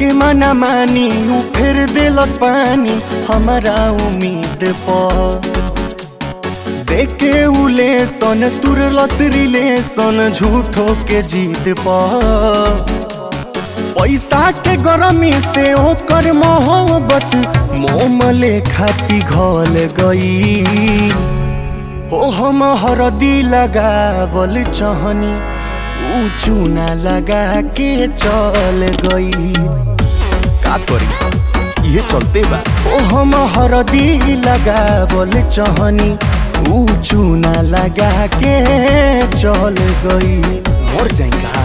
के मना मानी ऊ फिर दिलस पानी हमारा उम्मीद पर देखे उले सन तुरलस रिलेशन झूठो के जीत पर पैसा के गरमी से ओकर मोहब्बत मोम लेखा पिघल गई हो हम हरदी लगावल चहनी ऊ चूना लगा के चल गई का करी ये चलते बा ओ हम हरदी लगावल चहनी ऊ चूना लगा के चल गई मर जाएगा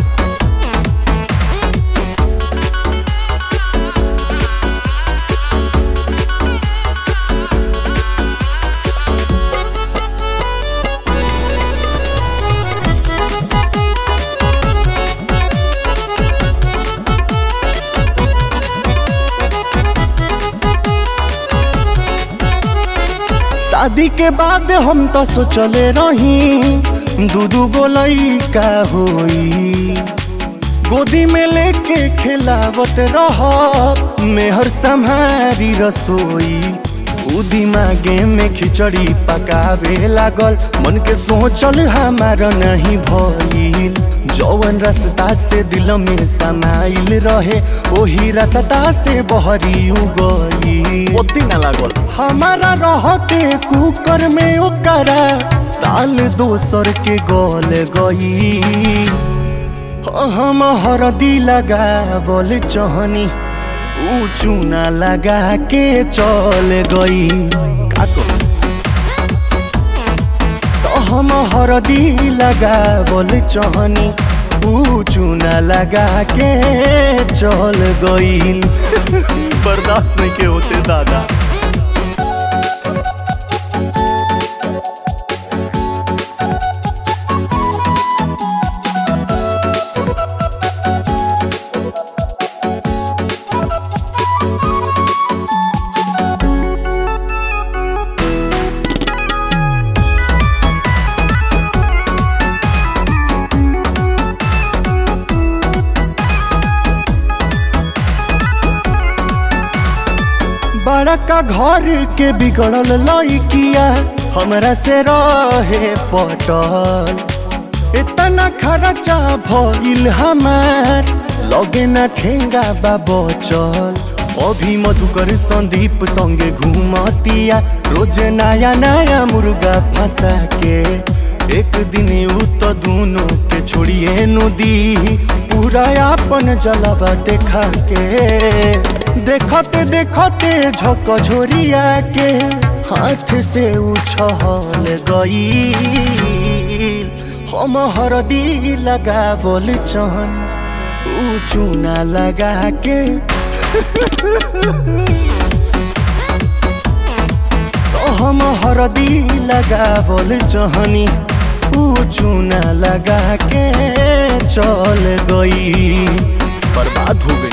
शादी के बाद हम तो सोचले रही दू दू गो लइका होई गोदी में लेके खिलावत रह मेहर संहारी रसोई उ दिमागे में खिचड़ी पकावे लागल मन के सोचल हमार नहीं भइल जौवन रास्ता से दिल में समाइल रहे ओही रास्ता से बहरी गई ओती ना लागल हमारा रहते कुकर में ओकरा ताल दोसर के गल गई हम हरदी लगावल चहनी ऊ चूना लगा के चल गई का करू? तो हम हरदी लगावल चहनी ऊ चूना लगा के चल गई बर्दाश्त नहीं के होते दादा बड़का घर के बिगड़ल लइकिया हमरा से रहे पटल इतना खर्चा भइल हमार लगे न ठेंगा बा बचल अभी मधुकर संदीप संगे घूमतिया रोज नया नया मुर्गा फंसा के एक दिन उ तो दोनों के छोड़िए नदी पूरा अपन जलवा देखा के देखते देखते झक झोरिया के हाथ से उछल गई हम हरदी लगावल चहन ऊ चूना लगा के तो हम हरदी लगावल चहनी ऊ चूना लगा के चल गई बर्बाद हो गई